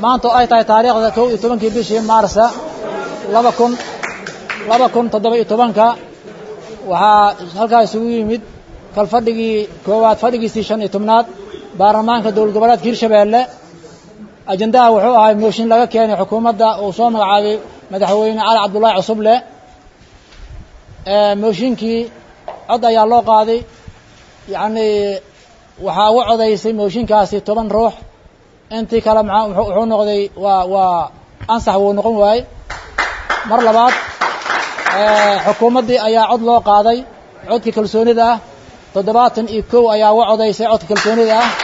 maanta oo ay tahay taariikhda kow iyo tobankii bishii maarsa laba kun laba kun toddoba iyo tobanka waxaa halkaa isugu yimid kalfadhigii koowaad fadhigiisii shan iyo tobnaad baarlamaanka dowlad goboleedka hirshabeelle ajendaha wuxuu ahay mooshin laga keenay xukuumadda uu soo magacaabay madaxweyne cali cabdullaahi cusuble mooshinkii cod ayaa loo qaaday yacni waxaa uga codaysay mooshinkaasi toban ruux intii kale maa wuxuu noqday waa waa ansax wuu noqon waayey mar labaad xukuumaddii ayaa cod loo qaaday codka kalsoonida ah toddobaatan iyo kow ayaa uga codaysay codka kalsoonida ah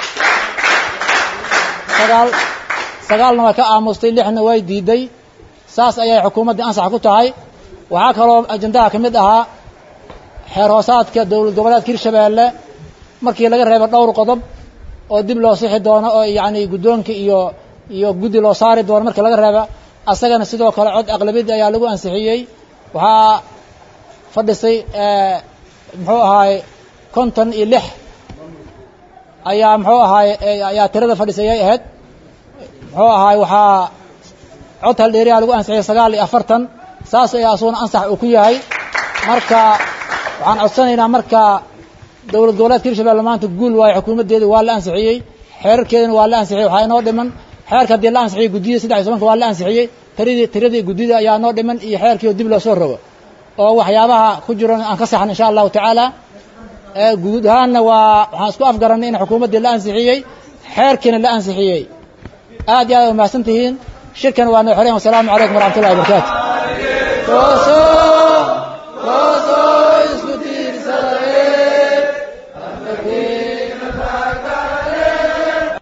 sagaal sagaalna way ka aamustay lixna way diiday saas ayay xukuumaddii ansax ku tahay waxaa kaloo ajendaha ka mid ahaa xeer hoosaadka dowlad goboleedka hirshabeelle markii laga reebo dhowr qodob oo dib loo sixi doono oo yacni guddoonka iyo iyo guddi loo saari doono markii laga reeba asagana sidoo kale cod aqlabiyadda ayaa lagu ansixiyey waxaa fadhisay muxuu ahaay konton iyo lix ayaa muxuu ahaay ayaa tirada fadhisay ayay ahayd muxuu ahaay waxaa cod haldheeriyaa lagu ansixiyey sagaal iyo afartan saas ayaa asuguna ansax uu ku yahay marka waxaan codsanaynaa marka dowlad goboleedka hirshabelle maanta guul waayo xukuumaddeeda waa la ansixiyey xeerarkeedana waa la ansixiyey waxaa inoo dhiman xeerka haddii la ansixiyey guddiyada saddex iyo tobanka waa la ansixiyey tiradii tiradii guddida ayaa noo dhiman iyo xeerkii oo dib loo soo rogo oo waxyaabaha ku jiran aan ka saxan insha allahu tacaala guud ahaanna waa waxaan isku afgarannay in xukuumaddii la ansixiyey xeerkiina la ansixiyey aad iyo aad umahadsan tihiin shirkan waa noo xoreen wasalaamu calaykum waraxmatullahi wabarakaatu